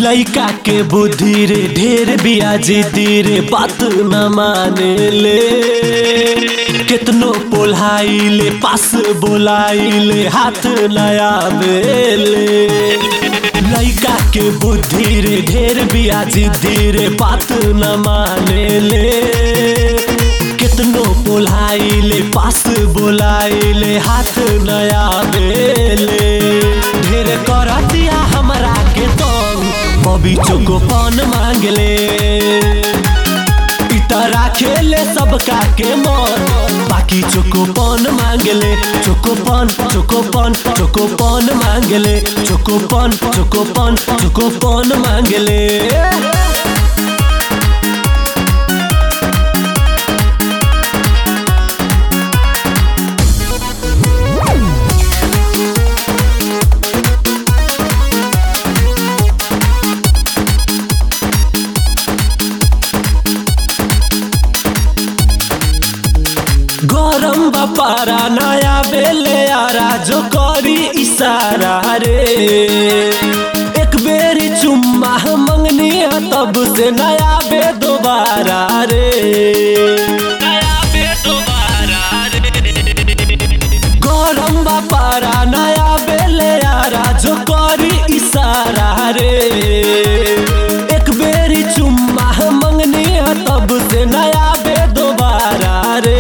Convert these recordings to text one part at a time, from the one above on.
लइका के बुद्धि रे ढेर बियाजी दी रे बात न माने ले कितनो पोल्हाई ले पास बोलाई ले हाथ नया बेले लइका के बुद्धि रे ढेर बियाजी दी रे बात न माने ले कितनो बोलाई ले पास बोलाई ले हाथ नया बेले ढेर कर दिया हमरा के तंग बबी चोको पान मांगले इतरा खेले सबका के मन बाकी चोको पान मांगले चोको पान चोको पान चोको पान मांगले चोको पान चोको पान चोको पान मांगले गरम बापारा नया बेले आरा जो करी इशारा रे एक बेर चुम्मा मंगनी है तब से नया बे दोबारा रे नया बे दोबारा गरम बापारा नया बेले आरा जो करी इशारा रे एक बेर चुम्मा मंगनी है तब से नया बे दोबारा रे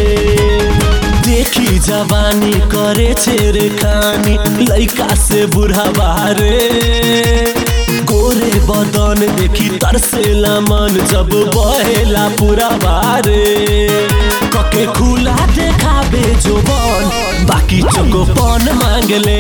देखी जवानी करे छेरे खानी लइका से बुढ़ा बारे गोरे बदन देखी तरसेला मन जब बहेला पूरा बारे कके खुला देखाबे जोबन बाकी चोकोपन मांगले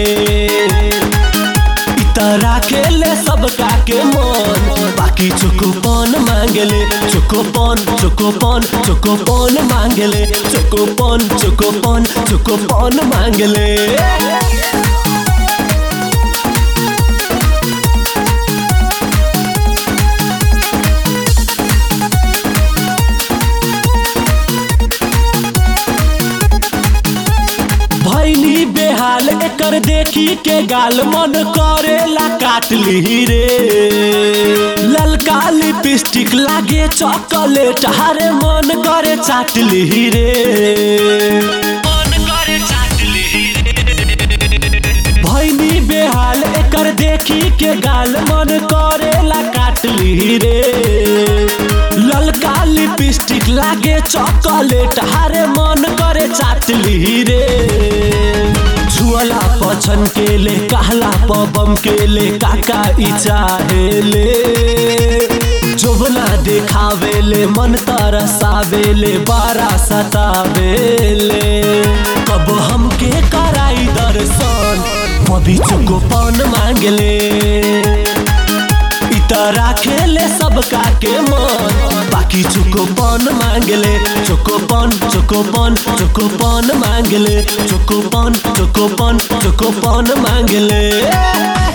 इतरा खेले सबका के मन बाकी चोकोपन मांगले चोकोपन चोकोपन चोकोपन मांगले चोकोपन चोकोपन चोकोपन मांगले भैली बेहाल एकर देखी के गाल मन करेला काट ली रे ललका लिपस्टिक लागे चॉकलेट हारे मन करे चाट ली रे मन करे चाट भैनी बेहाल एकर देखी के गाल मन करेला काट ली रे ललका लिपस्टिक लागे चॉकलेट हारे मन करे चाट ली रे छुअला पछन के ले कहला पबम के ले काका ई चाहे ले जोबना देखावे ले मन तरसावे ले बारा सतावे ले कब हमके कराई दर्शन कभी चुको पान मांगले इतरा खेले सबका के मन बाकी चोकोपन मांगले चोकोपन चोकोपन चोकोपन मांगले चोकोपन चोकोपन चोकोपन मांगले